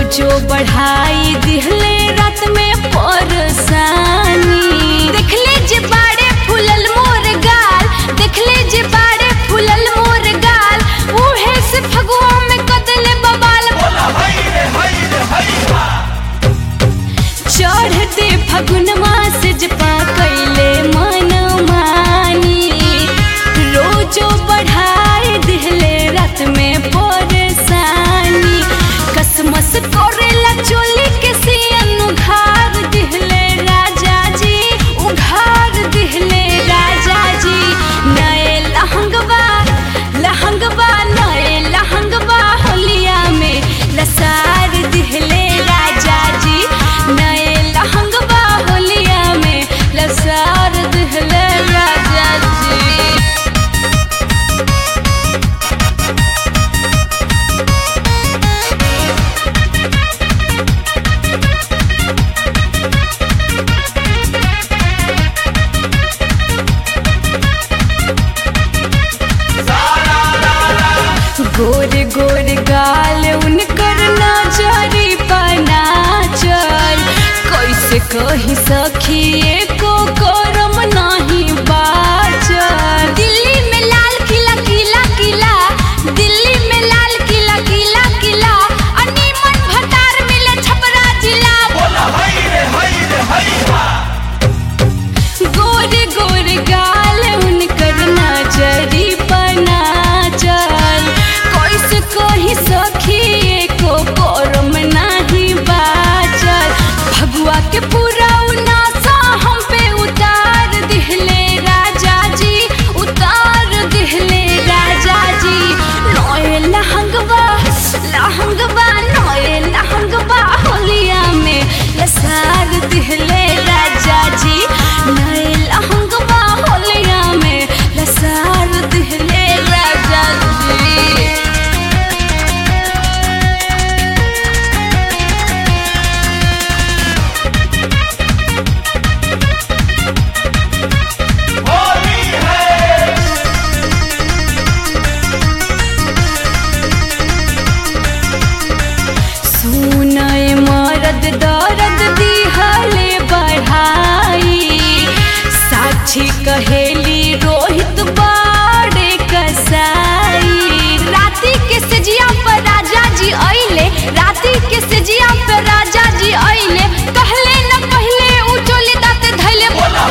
रोजो बढ़ाई दिहले रात में परेशानी देखले जे बाड़े फूलल मोर गाल देखले जे बाड़े फूलल मोर गाल उहे से फगुआ में कदले बबाल चढ़ते फगुनमा से जपा कैले मन मानी रोजो बढ़ाई दिहले रात में परेशानी कसमस करेला चोली के सियन उघार दिहले राजा जी उघार दिहले राजा जी नए लहंगवा लहंगवा नए लहंगवा होलिया में लसार दिहले राजा जी नए लहंगवा होलिया में लसार दिहले राजा जी गोर गोर गाल उनकर नजरी बना चल कैसे कही सखी को करम नहीं बाचल दिल्ली में लाल किला किला किला दिल्ली में लाल किला किला किला अनीमन भतार मिले छपरा जिला गोर गोर गाल उनकर नजरी बना चल कैसे कही सखी को करम नाही बाचल भगुआ के पूरा उनासा हम पे उतार दिहले राजा जी उतार दिहले राजा जी नए लहंगवा लहंगवा नए लहंगवा होलिया में लसार दिहले राजा जी नए लहंगवा होलिया में लसार दिहले राजा जी सुनय मरद दर्द दिहले बढ़ाई साक्षी कहेली रोहित बाड़े कसाई राती के सजिया पर राजा जी अइले राती के सजिया पर राजा जी अइले कहले न पहले उचोली दाते धैले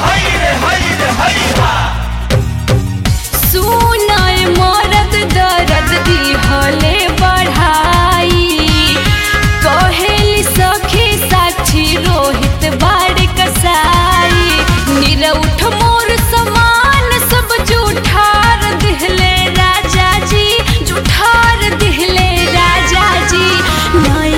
सुनय मरद दर्द दिहले बढ़ाई कहेली सखी साक्षी रोहित बाड़ कसाई निरउठ मोर समान सब जूठार दिहले राजा जी जूठार दिहले राजा जी नए